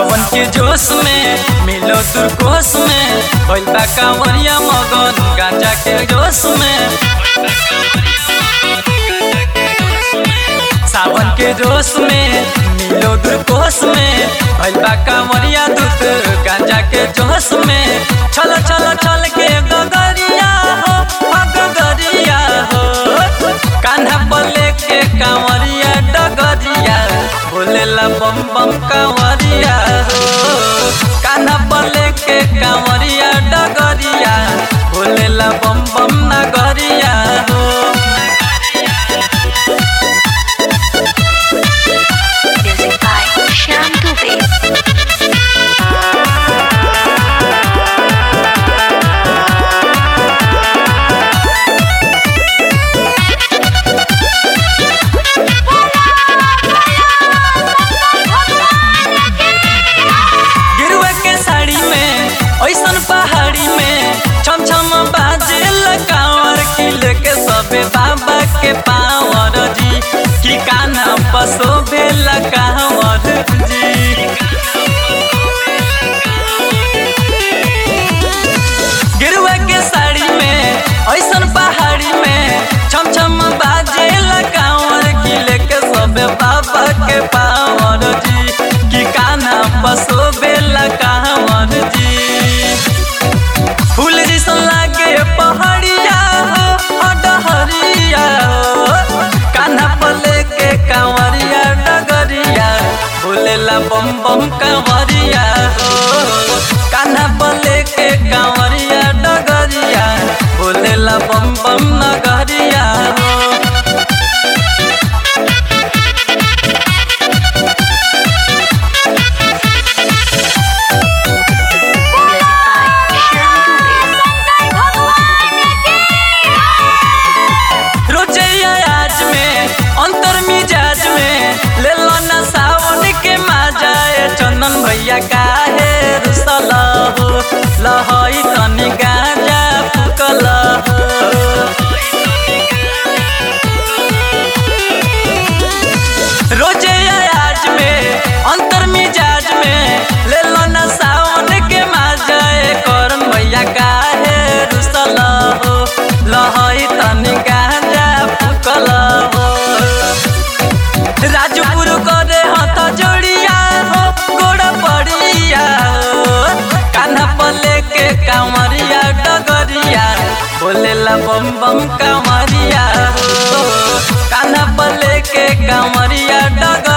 सावन के जोश में मिलो दुर्कोश में भइल बा कांवरिया मगन गांजा के जोश में सावन के जोश में मिलो दुर्कोश में भइल बा कांवरिया दूत गांजा के जोश में छल छल छल के गगरिया हो आ गगरिया हो कान्हा पले के कांवरिया डगरिया बोलेला बम बम कांवरिया हो कान्हा पले के कांवरिया डगरिया बोलेला बम बम नगरिया हो Music by Shyam Dubey. गिरुआ के साड़ी में ऐसन पहाड़ी में छम छम बाजे कांवर किले के सबे बाबा के पावर जी की काना पसो बेला कांवर जी गिरुआ के साड़ी में ऐसन पहाड़ी में छम छम बाजे कांवर किले के सबे बाबा के पावर जी की काना पसो बेला कांवर जी फूल जैसन लागे पहाड़िया हो आ डहरिया हो कान्हा पले के कांवरिया डगरिया बोलेला बम बम कांवरिया हो कान्हा पले के कांवरिया डगरिया बोलेला बम बम नगरिया हो Music by Shyam Dubey. रोजैया आज में अंतर मिजाज में ले लो ना सावन के मजाए चंदन भैया काहे रुसल हो लहई तनी गाजा फुकल हो रोजैया आज में अंतर मिजाज में ले लो ना सावन के मजाए करन भैया काहे रुसल हो लहई तनी गाजा फुकल हो राजपुर करे हथ जोड़िया हो गोड़ पड़िया हो कान्हा पले के कांवरिया डगरिया बोलेला बम बम कांवरिया हो कान्हा पले के कांवरिया डगर